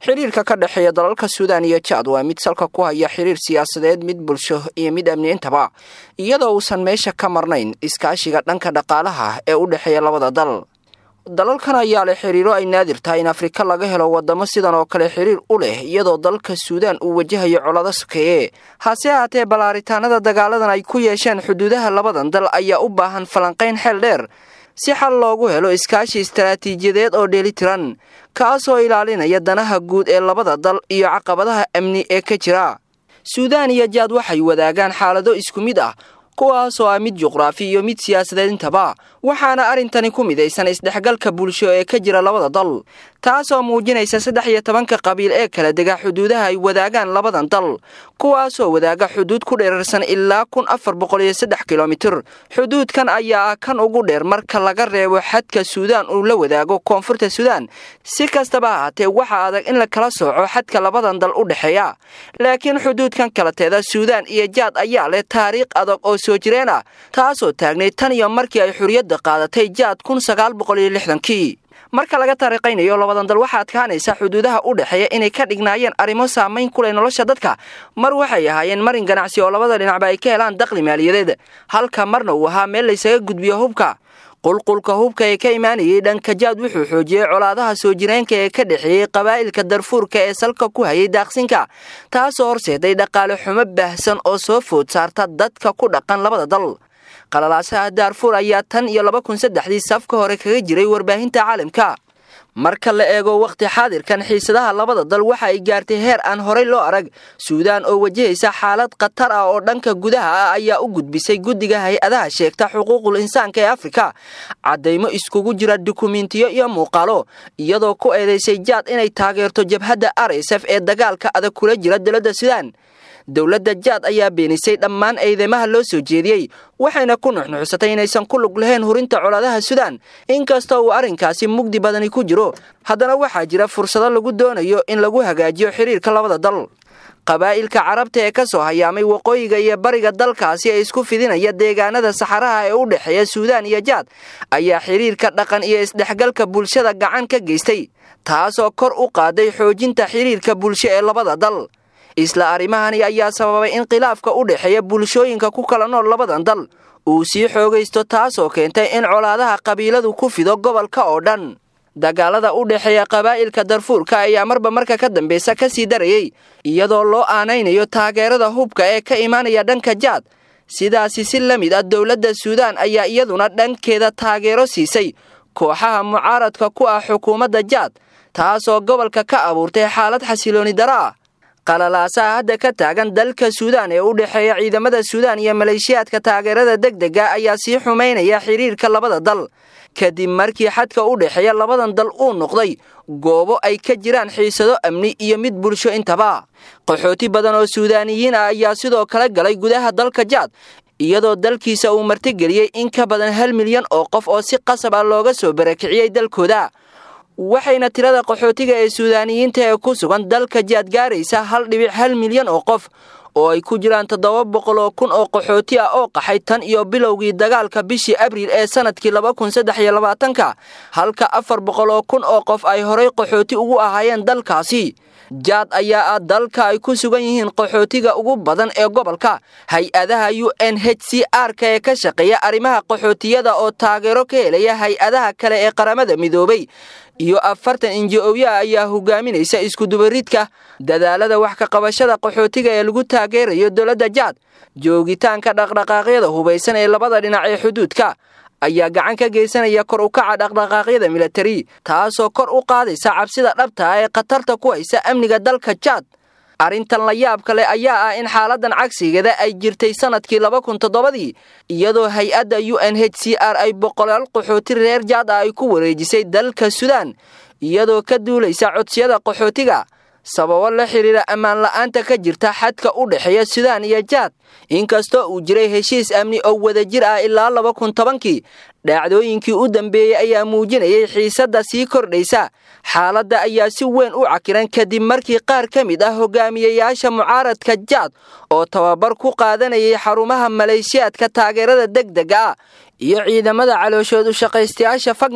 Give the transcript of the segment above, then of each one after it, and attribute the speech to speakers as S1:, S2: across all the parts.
S1: xiriirka ka dhexeeya dalalka suudaan iyo jaad waa mid salka ku haya xiriir siyaasadeed mid bulsho iyo mid amniintaba iyadoo uusan meesha ka marnayn iskaashiga dhanka dhaqaalaha ee u dhexeeya labada dal dalalkan ayaa leh xiriiro ay naadir tahay in afrika laga helo wadamo sidan oo kale xiriir u leh iyadoo dalka suudaan uu wajahayo colado sokeeye hase ahaatee ballaaritaanada dagaaladan ay ku yeesheen xuduudaha labadan dal ayaa u baahan falanqayn xeel dheer si xal loogu helo iskaashi istaraatiijiyadeed oo dheelitiran kaasoo ilaalinaya danaha guud ee labada dal iyo caqabadaha amni ee ka jira suudaan iyo jaad waxay wadaagaan xaalado isku mid ah kuwaasoo ah mid juqraafi iyo mid siyaasadeed intaba waxaana arrintani ku midaysan isdhexgalka bulsho ee ka jira labada dal taasoo muujinaysa saddex iyo tobanka qabiil ee kala dega xuduudaha ay wadaagaan labadan dal kuwaasoo wadaaga xuduud ku dheerarsan ilaa kun afar boqol iyo saddex kilomitir xuduudkan ayaa ah kan ugu dheer marka laga reebo xadka suudaan uu la wadaago koonfurta suudaan si kastaba ahaatee waxaa adag in la kala sooco xadka labadan dal u dhexeeya laakiin xuduudkan kalateeda suudaan iyo jaad ayaa leh taariikh adag oo soo jireen ah taasoo taagnay tan iyo markii ay xuriyadda qaadatay jaad kun sagaal boqol iyo lixdankii marka laga taariiqaynayo labadan dal waxaa adkaanaysa xuduudaha u dhexeeya inay ka dhignaayeen arrimo saamayn ku leh nolosha dadka mar waxay ahaayeen marin ganacsi oo labada dhinacba ay ka helaan daqli maaliyadeed halka marna uu ahaa meel laysaga gudbiyo hubka qulqulka hubka ee ka imaanayay dhanka jaad wuxuu xoojiyey colaadaha soo jireenka ee ka dhexeeyey qabaa'ilka darfuurka ee salka ku hayay daaqsinka taasoo horseeday dhaqaale xumo baahsan oo soo food saarta dadka ku dhaqan labada dal qalalaasaha daarfuur ayaa tan iyo laba kun saddexdii safka hore kaga jiray warbaahinta caalamka marka la eego wakhti xaadirkan xiisadaha labada dal waxa ay gaartay heer aan horey loo arag suudaan oo wajahaysa xaalad khatar ah oo dhanka gudaha ah ayaa u gudbisay guddiga hay-adaha sheegta xuquuqul insaanka ee afrika caddaymo iskugu jira dukumentiyo iyo muuqaalo iyadoo ku eedaysay jaad inay taageerto jabhadda r s f ee dagaalka adag kula jira dowladda suudaan dowladda jaad ayaa beenisay dhammaan eedeymaha loo soo jeediyey waxayna ku nuxnuxsatay inaysan ku lug lahayn hurinta colaadaha suudaan inkastoo uu arrinkaasi mugdi badani ku jiro haddana waxaa jira fursado lagu doonayo in lagu hagaajiyo xiriirka labada dal qabaa'ilka carabta ee ka soo hayaamay waqooyiga iyo bariga dalkaasi ee isku fidinaya deegaanada saxaraha ee u dhexeeya suudaan iyo jaad ayaa xiriirka dhaqan iyo isdhexgalka bulshada gacan ka geystay taasoo kor u qaaday xoojinta xiriirka bulsho ee labada dal isla arrimahani ayaa sababay in khilaafka u dhexeeya bulshooyinka ku kala nool labadan dal uu sii xoogaysto taasoo keentay in colaadaha qabiiladu ku fido gobolka oo dhan dagaalada u dhexeeya qabaa'ilka darfuurka ayaa marba marka ka dambeysa ka sii darayey iyadoo loo aanaynayo taageerada hubka ee ka imaanaya dhanka jaad sidaasi si la mid ah dowladda suudaan ayaa iyaduna dhankeeda taageero siisay kooxaha mucaaradka ku ah xukuumadda jaad taasoo gobolka ka abuurtay xaalad xasilooni daro ah qalalaasaha hadda ka taagan dalka suudaan ee u dhexeeya ciidamada suudaan iyo maleeshiyaadka taageerada degdega ayaa sii xumaynaya xiriirka labada dal kadib markii xadka u dhexeeya labadan dal uu noqday goobo ay ka jiraan xiisado amni iyo mid bulsho intaba qaxooti badan oo suudaaniyiin ah ayaa sidoo kale galay gudaha dalka jaad iyadoo dalkiisa uu martigeliyey in ka badan hal milyan oo qof oo si qasab ah looga soo barakiciyey dalkooda waxayna tirada qaxootiga ee suudaaniyiinta ee ku sugan dalka jaad gaaraysa hal dhibic hal milyan oo qof oo ay ku jiraan toddoba boqol oo kun oo qaxooti ah oo qaxay tan iyo bilowgii dagaalka bishii abriil ee sanadkii laba kun saddex iyo labaatanka halka afar boqol oo kun oo qof ay horay qaxooti ugu ahaayeen dalkaasi jaad ayaa ah dalka ay ku sugan yihiin qaxootiga ugu badan ee gobolka hay-adaha u n h c r-ka ee ka shaqeeya arrimaha qaxootiyada oo taageero ka helaya hay-adaha kale ee qaramada midoobay iyo afartan inji-oya ayaa hogaaminaysa iskudubaridka dadaalada wax ka qabashada qaxootiga ee lagu taageerayo dowladda jaad joogitaanka dhaqdhaqaaqyada hubaysan ee labada dhinac ee xuduudka ayaa gacan ka geysanaya kor u kaca dhaqdhaqaaqyada militari taasoo kor u qaadaysa cabsida dhabta ah ee khatarta ku haysa amniga dalka jaad arrintan la yaab kale ayaa ah in xaaladan cagsigeeda ay jirtay sanadkii laba kun toddobadii iyadoo hay-adda u n h c r ay boqolaal qaxooti reer jaad ah ay ku wareejisay dalka suudaan iyadoo ka duulaysa codsiyada qaxootiga sababo la xidhiira ammaan la'aanta ka jirta xadka u dhexeeya suudaan iyo jaad inkastoo uu jiray heshiis amni oo wadajir ah ilaa laba kun tobankii dhacdooyinkii u dambeeyey ayaa muujinayay xiisadda sii kordhaysa xaaladda ayaa si weyn u cakiran kadib markii qaar ka mid ah hogaamiyayaasha mucaaradka jaad oo tababar ku qaadanayay xarumaha maleeshiyaadka taageerada degdega ah iyo ciidamada calooshood u shaqaystayaasha fagnar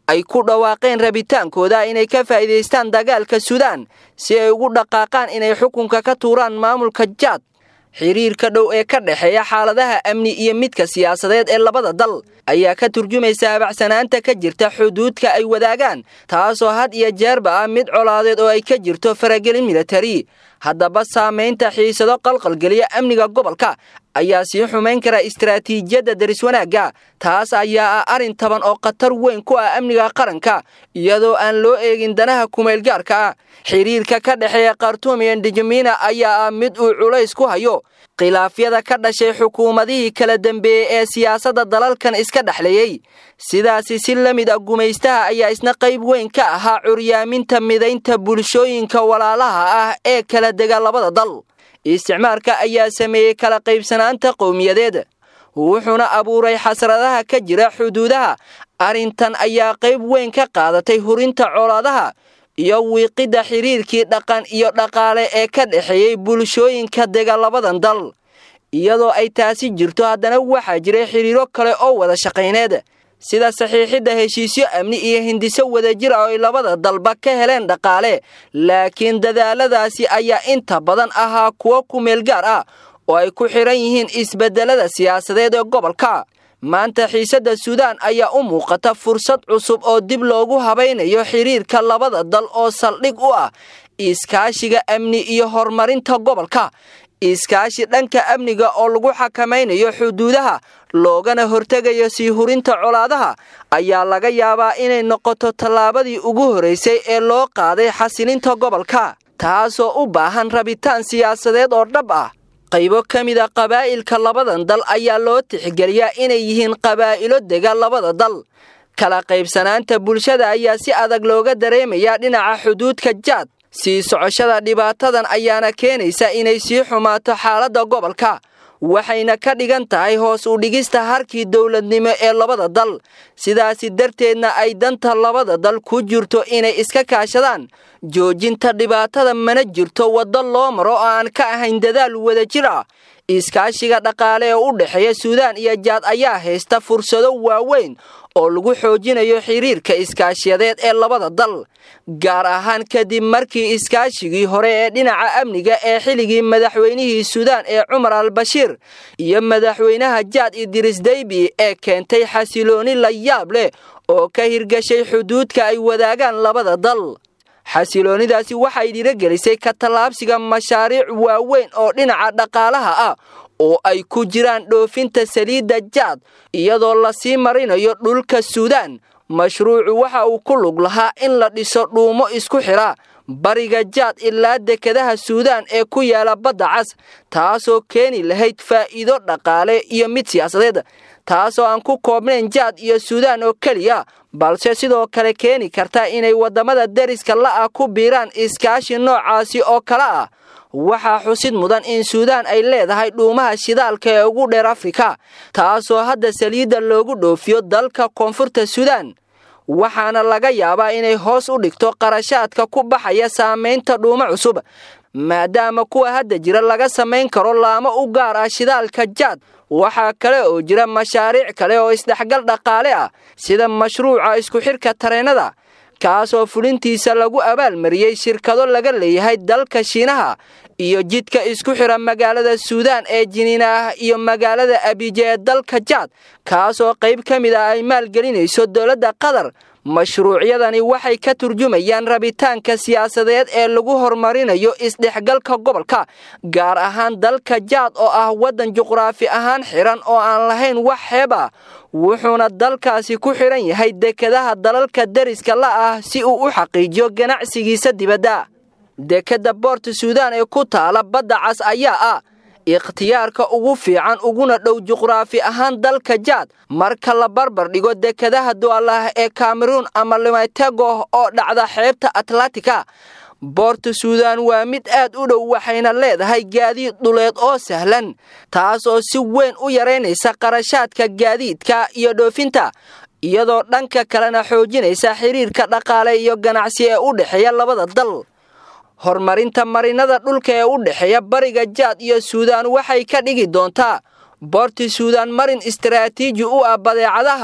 S1: ay ku dhawaaqeen rabitaankooda inay ka faa'iidaystaan dagaalka suudaan si ay ugu dhaqaaqaan inay xukunka ka tuuraan maamulka jaad xiriirka dhow ee ka dhexeeya xaaladaha amni iyo midka siyaasadeed ee labada dal ayaa ka turjumaysa abacsanaanta ka jirta xuduudka ay wadaagaan taasoo had iyo jeerba ah mid colaadeed oo ay ka jirto faragelin militari haddaba saamaynta xiisado qalqalgeliya amniga gobolka ayaa sii xumayn kara istaraatiijiyadda daris wanaagga taas ayaa ah arrin taban oo khatar weyn ku ah amniga qaranka iyadoo aan loo eegin danaha kumeelgaarka ah xiriirka ka dhexeeya khartuum iyo ndijamiina ayaa ah mid uu culays ku hayo khilaafyada ka dhashay xukuumadihii kala dambeeyey ee siyaasadda dalalkan iska dhexleeyey sidaasi si la mid ah gumaystaha ayaa isna qayb weyn ka ahaa curyaaminta midaynta bulshooyinka walaalaha ah ee kala dega labada dal isticmaalka ayaa sameeyey kala qaybsanaanta qowmiyadeed wuxuuna abuuray xasradaha ka jira xuduudaha arrintan ayaa qayb weyn ka qaadatay hurinta colaadaha iyo wiiqidda xiriirkii dhaqan iyo dhaqaale ee ka dhexeeyey bulshooyinka dega labadan dal iyadoo ay taasi jirto haddana waxaa jiray xiriiro kale oo wada shaqayneed sida saxiixidda heshiisyo amni iyo hindiso wadajir ah oo ay labada dalba ka heleen dhaqaale laakiin dadaaladaasi ayaa inta badan ahaa kuwo ku meelgaar ah oo ay ku xidhan yihiin isbeddelada siyaasadeed ee gobolka maanta xiisadda suudaan ayaa u muuqata fursad cusub oo dib loogu habaynayo xiriirka labada dal oo saldhig u ah iskaashiga amni iyo horumarinta gobolka iskaashi dhanka amniga oo lagu xakamaynayo xuduudaha loogana hortegayo sii hurinta colaadaha ayaa laga yaabaa inay noqoto tallaabadii ugu horeysay ee loo qaaday xasilinta gobolka taasoo u baahan rabitaan siyaasadeed oo dhab ah qaybo ka mid a qabaa'ilka labadan dal ayaa loo tixgeliyaa inay yihiin qabaa'ilo dega labada dal kala qaybsanaanta bulshada ayaa si adag looga dareemayaa dhinaca xuduudka jaad sii socoshada dhibaatadan ayaana keenaysa inay sii xumaato xaaladda gobolka waxayna ka dhigan tahay hoos u dhigista harkii dowladnimo ee labada dal sidaasi darteedna ay danta labada dal ku jirto inay iska kaashadaan joojinta dhibaatada mana jirto waddo loo maro oo aan ka ahayn dadaal wadajir ah iskaashiga dhaqaale ee u dhexeeya suudaan iyo jaad ayaa haysta fursado waaweyn oo lagu xoojinayo xiriirka iskaashiyadeed ee labada dal gaar ahaan kadib markii iskaashigii hore ee dhinaca amniga ee xilligii madaxweynihii suudaan ee cumar al bashiir iyo madaxweynaha jaad idris deybi ee keentay xasilooni la yaab leh oo ka hirgashay xuduudka ay wadaagaan labada dal xasiloonidaasi waxay dhirogelisay ka tallaabsiga mashaariic waaweyn oo dhinaca dhaqaalaha ah oo ay ku jiraan dhoofinta saliidda jaad iyadoo lasii marinayo dhulka suudaan mashruucu waxa uu ku lug lahaa in la dhiso dhuumo isku xidha bariga jaad ilaa dekedaha suudaan ee ku yaala badda cas taasoo keeni lahayd faa'iido dhaqaale iyo mid siyaasadeed taasoo aan ku koobnayn jaad iyo suudaan oo keliya balse sidoo kale keeni karta inay waddamada deriska la'ah ku biiraan iskaashi noocaasi oo kale ah waxaa xusid mudan in suudaan ay leedahay dhuumaha shidaalka ee ugu dheer afrika taasoo hadda saliidda loogu dhoofiyo dalka koonfurta suudaan waxaana laga yaabaa inay hoos u dhigto qarashaadka ku baxaya saamaynta dhuumo cusub maadaama kuwa hadda jira laga samayn karo laamo u gaar ah shidaalka jaad waxaa kale oo jira mashaariic kale oo isdhexgal dhaqaale ah sida mashruuca isku xidhka tareennada kaasoo fulintiisa lagu abaalmariyey shirkado laga leeyahay dalka shiinaha iyo jidka isku xidha magaalada suudaan ee jiniina ah iyo magaalada abije ee dalka jaad kaasoo qayb ka mid ah ay maalgelinayso dowladda qatar mashruucyadani waxay ka turjumayaan rabitaanka siyaasadeed ee lagu horumarinayo isdhexgalka gobolka gaar ahaan dalka jaad oo ah waddan juqraafi ahaan xidhan oo aan lahayn wax xeeb ah wuxuuna dalkaasi ku xidhan yahay dekedaha dalalka deriska la ah si uu u xaqiijiyo ganacsigiisa dibadda dekedda boorta suudaan ee ku taala badda cas ayaa ah ikhtiyaarka ugu fiican uguna dhow juqraafi ahaan dalka jaad marka la barbar dhigo dekedaha du'alah ee kameruun ama limaytego oo dhacda xeebta atlantika boorta suudaan waa mid aad u dhow waxayna leedahay gaadiid dhuleed oo sahlan taas oo si weyn u yaraynaysa qarashaadka gaadiidka iyo dhoofinta iyadoo dhanka kalena xoojinaysa xiriirka dhaqaale iyo ganacsi ee u dhexeeya labada dal horumarinta marinada dhulka ee u dhexeeya bariga jaad iyo suudaan waxay ka dhigi doontaa boorti suudaan marin istaraatiiji u ah badeecadaha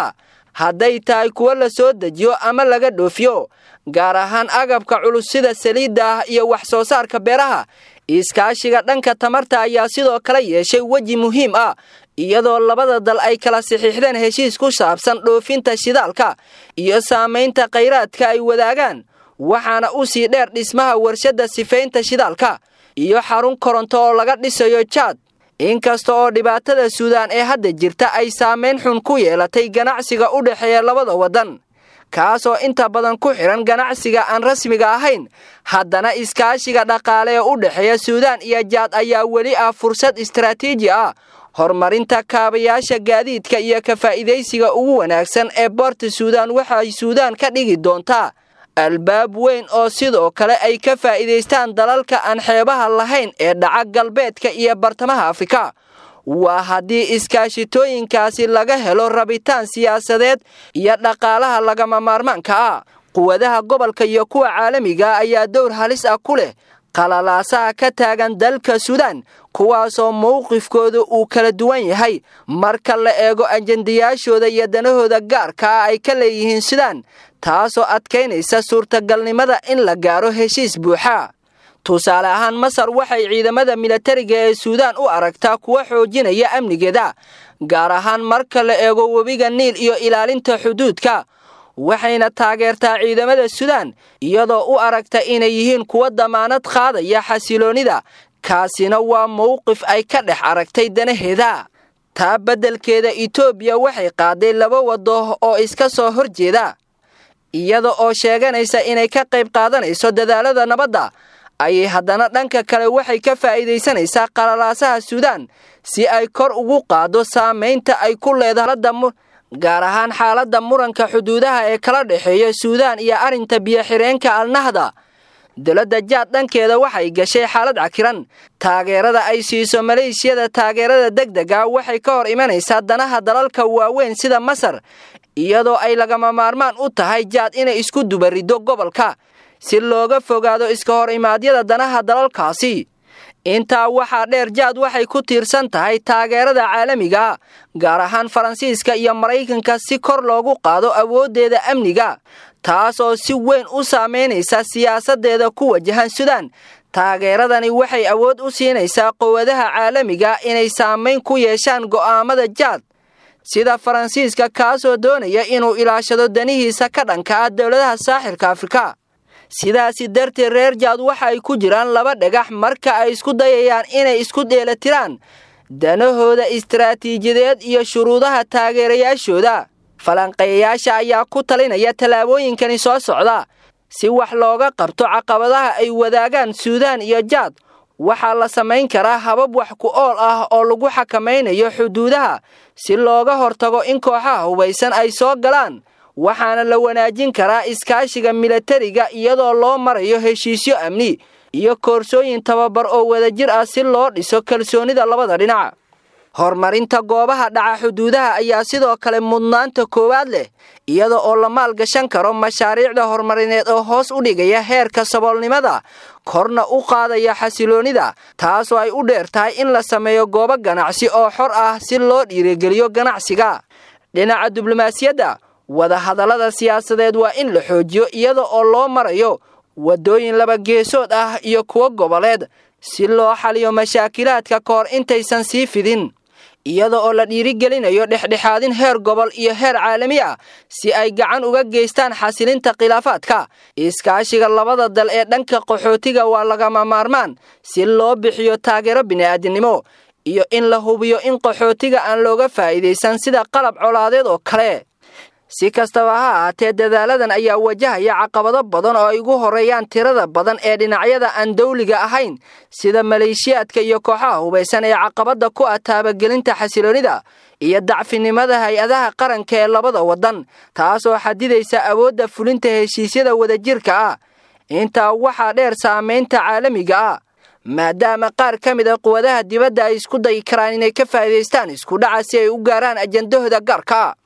S1: hadday tahay kuwo la soo dejiyo ama laga dhoofiyo gaar ahaan agabka culus sida saliidda ah iyo wax soo saarka beeraha iskaashiga dhanka tamarta ayaa sidoo kale yeeshay weji muhiim ah iyadoo labada dal ay kala saxiixdeen heshiis ku saabsan dhoofinta shidaalka iyo saamaynta khayraadka ay wadaagaan waxaana u sii dheer dhismaha warshadda sifaynta shidaalka iyo xarun koronto oo laga dhisayo jaad inkasta oo dhibaatada suudaan ee hadda jirta ay saamayn xun ku yeelatay ganacsiga u dhexeeya labada waddan kaasoo inta badan ku xidhan ganacsiga aan rasmiga ahayn haddana iskaashiga dhaqaale ee u dhexeeya suudaan iyo jaad ayaa weli ah fursad istaraatiiji ah horumarinta kaabayaasha gaadiidka iyo ka faa'iidaysiga ugu wanaagsan ee boorta suudaan waxay suudaan ka dhigi doontaa albaab weyn oo sidoo kale ay ka faa'iidaystaan dalalka aan xeebaha lahayn ee dhaca galbeedka iyo bartamaha afrika waa haddii iskaashitooyinkaasi laga helo rabitaan siyaasadeed iyo dhaqaalaha lagama maarmaanka ah quwadaha gobolka iyo kuwa caalamiga ayaa dowr halis ah ku leh qalalaasaha ka taagan dalka suudaan kuwaasoo mowqifkooda uu kala duwan yahay marka la eego ajendayaashooda iyo danahooda gaarka ah ay ka leeyihiin suudaan taasoo adkaynaysa suurtagalnimada in la gaaro heshiis buuxa tusaale ahaan masar waxay ciidamada milatariga ee suudaan u aragtaa kuwa xoojinaya amnigeeda gaar ahaan marka la eego webiga niil iyo ilaalinta xuduudka waxayna taageertaa ciidamada suudaan iyadoo u aragta inay yihiin kuwa damaanad qaadaya xasiloonnida kaasina waa mowqif ay ka dhex aragtay danaheeda taa beddelkeeda etoobiya waxay qaaday laba waddo oo iska soo hor jeeda iyada oo sheeganaysa inay ka qayb qaadanayso dadaalada nabadda ayay haddana dhanka kale waxay ka faa'iidaysanaysaa qalalaasaha suudaan si ay kor ugu qaaddo saamaynta ay ku leedahay gaar ahaan xaaladda muranka xuduudaha ee kala dhexeeya suudaan iyo arrinta biyo-xireenka alnahda dowladda jaad dhankeeda waxay gashay xaalad cakiran taageerada ay siiso maleeshiyada taageerada degdega waxay ka hor imanaysaa danaha dalalka waaweyn sida masar iyadoo ay lagama maarmaan u tahay jaad inay isku dubariddo gobolka si looga fogaado iska hor imaadyada danaha dalalkaasi intaa waxaa dheer jaad waxay ku tiirsan tahay taageerada caalamiga gaar ahaan faransiiska iyo maraykanka si kor loogu qaado awooddeeda amniga taasoo si weyn u saamaynaysa siyaasaddeeda ku wajahan suudaan taageeradani waxay awood u siinaysaa quwadaha caalamiga inay saamayn ku yeeshaan go'aamada jaad sida faransiiska kaasoo doonaya inuu ilaashado danihiisa ka dhanka ah dowladaha saaxilka afrika sidaasi darteed reer jaad waxa ay ku jiraan laba dhagax marka ay isku dayayaan inay isku dheelatiraan danahooda istaraatiijiyadeed iyo shuruudaha taageerayaashooda falanqeeyayaasha ayaa ku talinaya tallaabooyinkani soo socda si wax looga qabto caqabadaha ay wadaagaan suudaan iyo jaad waxaa la samayn karaa habab wax ku ool ah oo lagu xakamaynayo xuduudaha si looga hortago in kooxaha hubaysan ay soo galaan waxaana la wanaajin karaa iskaashiga milatariga iyadoo loo marayo heshiisyo amni iyo koorsooyin tababar oo wadajir ah si loo dhiso kalsoonida labada dhinac horumarinta goobaha dhaca xuduudaha ayaa sidoo kale mudnaanta koowaad leh iyada oo la maalgashan karo mashaariicda horumarineed oo hoos u dhigaya heerka saboolnimada korna u qaadaya xasiloonnida taasoo ay u dheer tahay in la sameeyo goobo ganacsi oo xor ah si loo dhiirigeliyo ganacsiga dhinaca diblomaasiyadda wadahadallada siyaasadeed waa in la xoojiyo iyada oo loo marayo waddooyin laba geesood ah iyo kuwo goboleed si loo xaliyo mashaakilaadka ka hor intaysan sii fidin iyada oo la dhiirigelinayo dhexdhexaadin heer gobol iyo heer caalami ah si ay gacan uga geystaan xasilinta khilaafaadka iskaashiga labada dal ee dhanka qaxootiga waa lagama maarmaan si loo bixiyo taageero bini'aadinimo iyo in la hubiyo in qaxootiga aan looga faa'iidaysan sida qalab colaadeed oo kale si kastaba ha ahaatee dadaaladan ayaa wajahaya caqabado badan oo ay ugu horeeyaan tirada badan ee dhinacyada aan dawliga ahayn sida maleeshiyaadka iyo kooxaha hubaysan ee caqabada ku ah taabagelinta xasiloonida iyo dacfinimada hay-adaha qaranka ee labada waddan taasoo xadidaysa awoodda fulinta heshiisyada wadajirka ah intaa waxaa dheer saamaynta caalamiga ah maadaama qaar ka mid a quwadaha dibadda ay isku dayi karaan inay ka faa'iidaystaan isku dhaca si ay u gaaraan ajandahooda gaarka